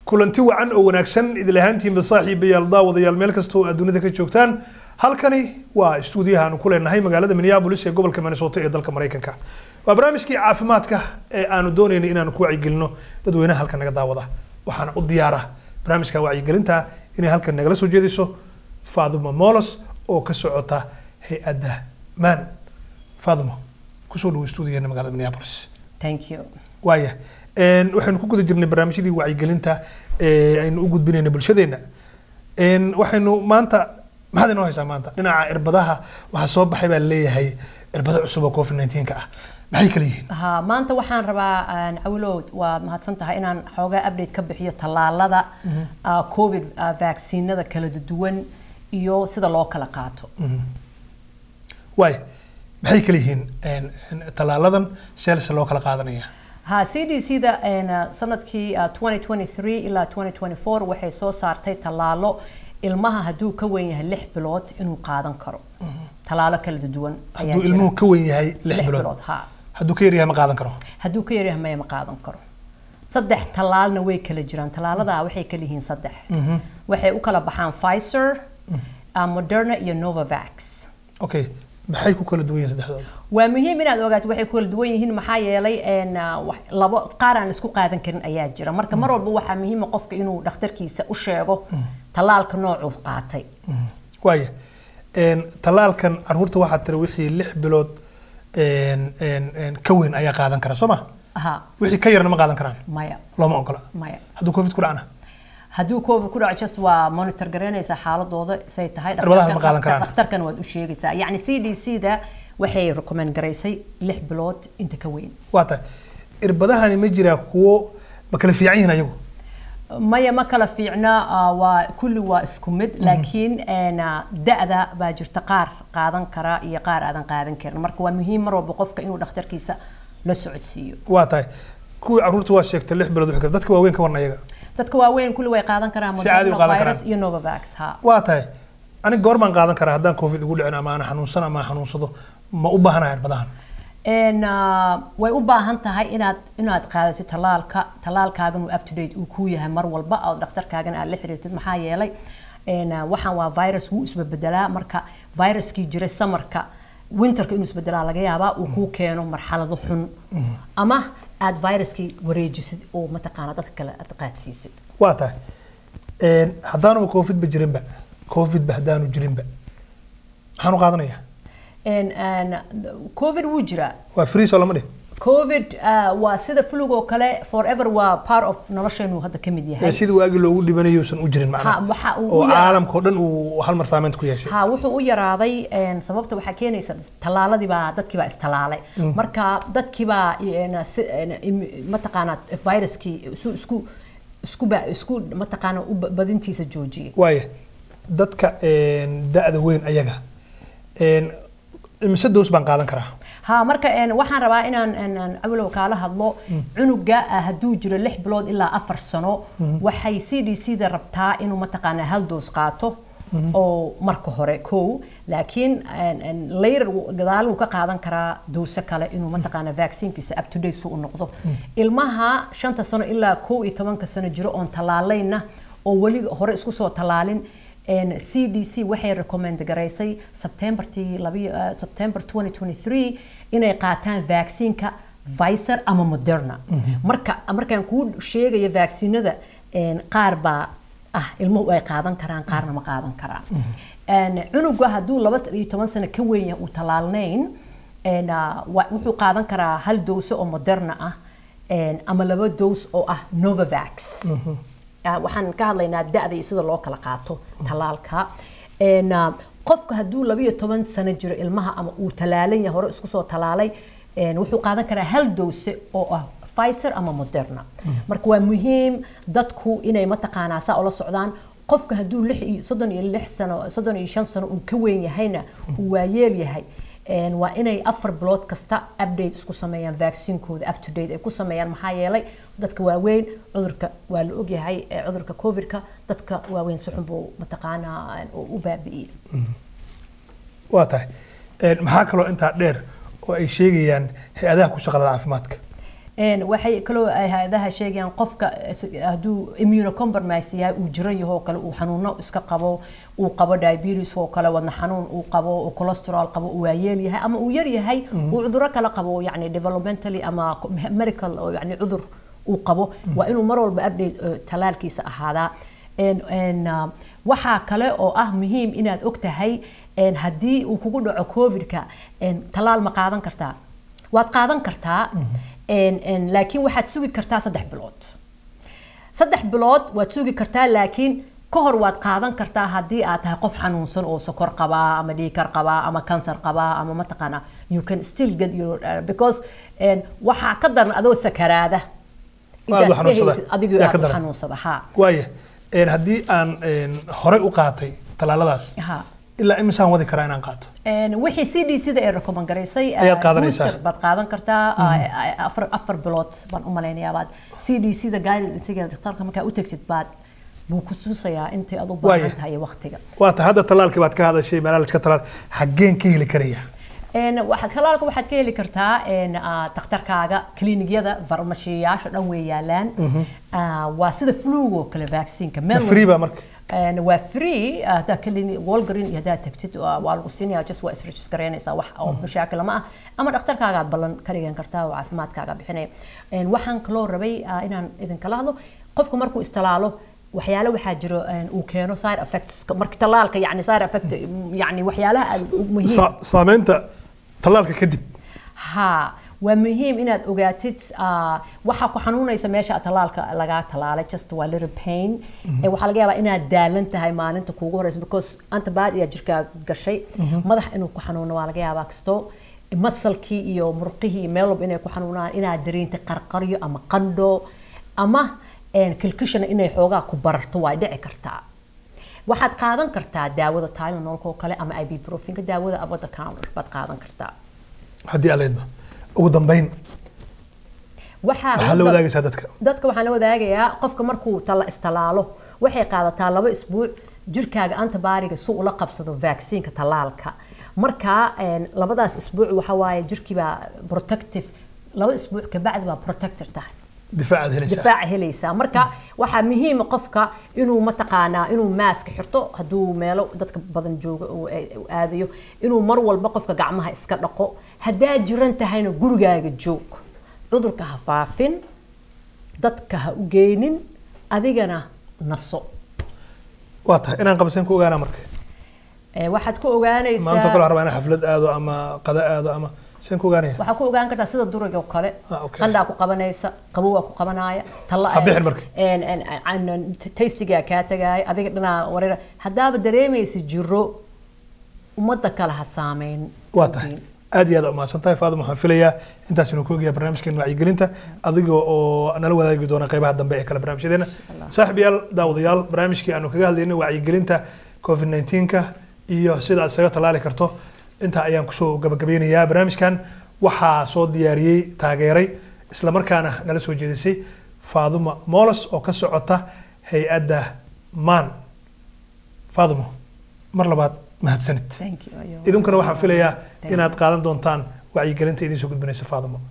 kulanti wacan oo wanaagsan idil ahaantiinba saaxiibayaal daawadayaal meel kasta oo aad dunida ka joogtaan halkani waa istuudiyaha aanu ku leenahay magaalada minneapolis ee gobolka minnesota ee dalka maraykanka waa barnaamijkii caafimaadka ee aanu doonaynay inaanu ku wacyigelino dadweynaha halkan naga daawada waxaana u diyaara barnaamijka wacyigelinta inay halkan nagala soo jeediso faaduma molos oo ka socota hay-adda maan faaduma kusoo dhawo istuudigeena magaalada minneapolis Thank you. waaya Een, waxaynu ku guda jirnay barnaamijyadii wacyigelinta ee aynu u gudbinayna bulshadeena Een, waxaynu maanta maxaad inoo haysaa maanta dhinaca irbadaha waxaa soo baxay baa leeyahay irbada cusub oo covid 19 ka ah maxay kala yihiin Ha, maanta waxaan rabaa aan cawlow waa mahadsan tahay inaan xoogaa update ka bixiyo tallaalada ah, covid ah, vaccinada kala duwan iyo sida loo kala qaato waaya maxay kala yihiin Een, een, tallaaladan seelse loo kala qaadanaya ha cdc-da een, ah, sanadkii ah, 2023 ilaa 2024 waxay soo saartay tallaalo ilmaha hadduu ka weyn yahay lix bilood inuu qaadan karo tallaalo kala duwan ayaa hadduu jira. ilmuhu ka weyn yahay lix Lix bilood bilood, ha. hadduu ka yar yahay ma qaadan karo hadduu ka yaryahay maya ma qaadan karo saddex tallaalna way kala jiraan tallaalada waxay kala yihiin saddex waxay u kala baxaan Pfizer uh, Moderna iyo Novavax okay maxay ku kala duwan yihiin saddexdooda waa muhiim inaad ogaato waxay ku kala duwan yihiin maxaa yeelay een, uh, wax- labo qaar aan la isku qaadan karin ayaa jira marka mar walba waxaa muhiim ah qofka inuu dhakhtarkiisa u sheego tallaalka noocuu qaatay waaya Een, tallaalkan caruurta waxaa tiri wixii lix bilood een, een, een, ka weyn ayaa qaadan kara soo ma ha wixii ka yarna ma qaadan karaan maya looma ogola maya hadduu covid ku dhacna hadduu covid ku dhaco just waa monitor garaynaysaa xaaladooda say tahay Cirbadaha ma qaadan karaan. dhakhtarkana waad u sheegaysaa yacni c d c da waxay recommend garaysay lix bilood inta ka weyn waa tahay irbadahani ma jiraa kuwo ma kala fiican yihiin ayagu maya ma kala fiicna ah, waa kulli waa isku mid laakiin een, ah, da-da baa jirta qaar qaadan kara iyo qaar aadan qaadan karin marka waa muhiim mar walba qofka inuu dhakhtarkiisa la socodsiiyo waa tahay kuwii caruurta waa sheegtay lix bilood wixii kale dadka waaweyn ka warna ayaga dadka waaweyn kulli way qaadan karaan Si caadi u Moderna qaadan virus karaan. iyo novavax ha waa tahay aniga goor baan qaadan karaa haddaan covid igu dhicin ama aan xanuunsan ama aan xanuunsado ma u baahanahay irbadahan een ah, way u baahan tahay inaad inaad qaadato tallaalka tallaalkaagan uu up to date uu ku yahay mar walba oo dhakhtarkaagana aad la xiriirtid maxaa yeelay een ah, waxaan waa virus wuu isbebedelaa marka viruskii jiray samarka winterka inuu isbedelaa laga yaabaa uu kuu keeno marxalado xun ama aad viruskii wareejisid oo mataqaana dadka kale aad qaadsiisid waa tahay Een, haddaanuba covid ba jirinba covid ba haddaanu jirinba maxaan u qaadanayaa een een covid wuu jiraa waa free soo lama dhih covid ah, waa sida flug oo kale forever waa part of nolosheenu hadda ka mid yahay ee sidii waagi loogu dhibanayuusan u jirin Ha, macnaha waxa uu oo u yaraa- caalamka oo dhan uu hal mar saameynta ku yeeshay ha wuxuu u yaraaday een, sababta waxaa keenaysa tallaaladii baa dadkii baa istalaalay marka dadkii baa een, si- een, im- mataqaanaa viruskii isu isku isku ba- isku mataqaana u ba- badintiisa joojiyay waaya dadka een, da-da weyn ayaga een, imise doos baan qaadan karaa ha marka een, waxaan rabaa inaan een, een, awalow kaala hadlo cunuga ah, hadduu jiro lix bilood ilaa afar sano waxay c d c da rabtaa inuu mataqaanaa hal doos qaato oo marka hore kow laakiin een, een, later wuu- gadaal wuu ka qaadan karaa doose kale inuu mataqaanaa vaccinekiisa up to date su u noqdo ilmaha shanta sano ilaa kow iyo tobanka sano jiro oon tallaalayna oo weli hore isku soo tallaalin een, CDC waxay recommend garaysay Septembertii labi- eh, September 2023 inay qaataan vaccineka Pfizer ama Moderna. Marka markaan kuu sheegayo vaccinada een, qaar baa ah ilmuhu ay qaadan karaan qaarna ma qaadan karaan. Een, cunuga hadduu laba iyo toban sano ka weyn yahay uu tallaalnayn een, ah, wa- wuxuu qaadan karaa hal dose oo Moderna ah een, ama laba dose oo ah Novavax. Ah, waxaan ka hadlaynaa da-da iyo sida loo kala qaato tallaalka Een, ah, qofka hadduu labiyo toban sano jiro ilmaha ama uu talaalan yahay hore isku soo talaalay een, wuxuu qaadan karaa hal dose oo ah Pfizer ama Moderna marka waa muhiim dadku inay mataqaanaa saa ula socdaan qofka hadduu lix iyo soddon iyo lix sano soddon iyo shan sano uu ka weyn yahayna uu waayeel yahay een, waa inay afar bilood kasta update isku sameeyaan vaccinkooda up to date ay ku sameeyaan maxaa yeelay dadka waaweyn cudurka waa la ogyahay ee cudurka covidka dadka waaweyn si xun buu mataqaanaa u u baabi'iyey waa tahay Een, maxaa kaloo intaa dheer oo ay sheegayaan hay-adaha ku shaqada caafimaadka Een, waxay kaloo ay hay-adaha sheegayaan qofka is- hadduu immunocompromise yahay uu jiran yaho kale uu xanuuno iska qabo uu qabo diabetes oo kale wadna xanuun uu qabo uu cholesterol qabo uu waayeel yahay ama uu yar yahay uu cuduro kale qabo yani developmentally ama medical oo yani cudur uu qabo waa inuu mar walba update eh, talaalkiisa ahaadaa Een- een, ah, waxaa kale oo ah muhiim inaad og tahay een, haddii uu kugu dhaco covidka een, talaal ma qaadan kartaa waad qaadan kartaa een, een, laakiin waxaad sugi kartaa saddex bilood saddex bilood waad sugi kartaa laakiin ka hor waad qaadan kartaa haddii aad tahay qof xanuunsan oo sokor qabaa ama dhiikar qabaa ama kansar qabaa ama mataqaana you can still get your uh, because een, waxaa ka daran adoo sakaraada Aad u intaad xanuunsada. dhehaysid adigoo Yaa ka aad u daran. xanuunsada haa waaya een, haddii aan een, horey u qaatay tallaaladaas haa ilaa imisaan wadi karaa inaan qaato Een, wixii c d c da ay recommend garaysay Ayaad uh, qaadanaysaa. booster baad qaadan kartaa uh, afar afar bilood baan u malaynayaa baad c d c da guidance daktarka markaa u tagtid baad buu ku tusayaa intay aad u Waaye. baahan tahay iyo waqtiga waa ta hadda tallaalkii baad ka hadashay meelaha la iska tallaal xaggeen ka heli karaya Een, waxa talaalka waxaad ka heli kartaa een, ah, dhakhtarkaaga kiliinyada farmashiyayaasha dhan way yaalaan Ah, waa sida flugo kale vaccineka ma meel free baa marka Een, waa free ah, haddaa clinic walgreen iyo haddaad tagtid waa waa lagu siinaya just waa isregistareynaysaa wax oo mashaakil ma ah ama dhakhtarkaagaad ballan ka dhigan kartaa oo caafimaadkaaga bixinaya Een, waxaan kaloo rabay ah, inaan idinkala hadlo qofka markuu istalaalo waxyaalo waxaa jiro een, uu keeno side effects marka talaalka yani side effect yani waxyaalaha aad u muhiim Sa- saameynta tallaalka kadib ها waa muhiim inaad ogaatid ah, waxa ku xanuunaysa meesha talaalka lagaa talaalay just waa little pain ee waxaa laga yaabaa inaad daalan tahay maalinta kuugu horeysa because antibody aa jirkaa gashay madax inuu ku xanuuno waa laga yaabaa kasto masalkii iyo murqihii iyo meel walba inay ku xanuunaan inaad dareentay qarqaryo ama qandho ama een, kilkishana inay xoogaa ku bararto waa dhici kartaa waxaad qaadan kartaa daawada tylenolka oo kale ama ibuprofinka daawada over the counter baad qaadan kartaa haddii aleedba ugu dambeyn waxaa waxaa la wadaagaysaa dadka dadka waxaan la wadaagayaa qofka markuu tala istalaalo waxay qaadataa laba isbuuc jirkaaga antibaariga si ula qabsado vaccineka talaalka marka een, labadaas isbuuc waxa waaye jirkiibaa protective laba isbuuc kabacdi baa protector tahay difaacaad helaysaa difaac helaysaa marka waxaa muhiima qofka inuu mataqaanaa inuu maaska xirto hadduu meelo dadka badan jooga uu uu aadayo inuu mar walba qofka gacmaha iska dhaqo haddaa jiran tahayna gurigaaga joog cudurka ha faafin dadka ha u geynin adigana naso waa tahay inaan qabseen ku ogaanaa marka Ee, waxaad ku ogaanaysaa maanta kale rabaa inaan xaflad aado ama qada aado ama seen ku ogaanaya waxaa ku ogaan kartaa sida duriga oo kale Ah, okay. qandhaa ku qabanaysa qabowaa ku qabanaya talla Ha bixin marka. een- een- een- tastigaa kaa tagaaya adiga dhanaa wareera haddaaba dareemaysa jiro ummadda kale ha saameyn waa tahay aad iyo aad umahadsan tahay faadum waxaan filayaa intaas inuu ku ogayaa barnaamijkeena wacyigelinta adiga oo nala wadaagi doona qeybaha dambe ee kale barnaamijyadeena saaxib yaal daawadayaal barnaamijkii aanu kaga hadlaynay wacyigelinta covid 19ka iyo sida aad isaga tallaali karto intaa ayaan kusoo gabagabeynayaa barnaamijkan waxaa soo diyaariyey taageeray islamarkaana nala soo jeedisay faaduma molos oo ka socota hay-adda maan faadumo mar labaad mahadsanid Thank you. Ayuu. idinkuna waxaan filayaa Thank you. inaad qaadan doontaan wacyigelinta idiin soo gudbinaysa faadumo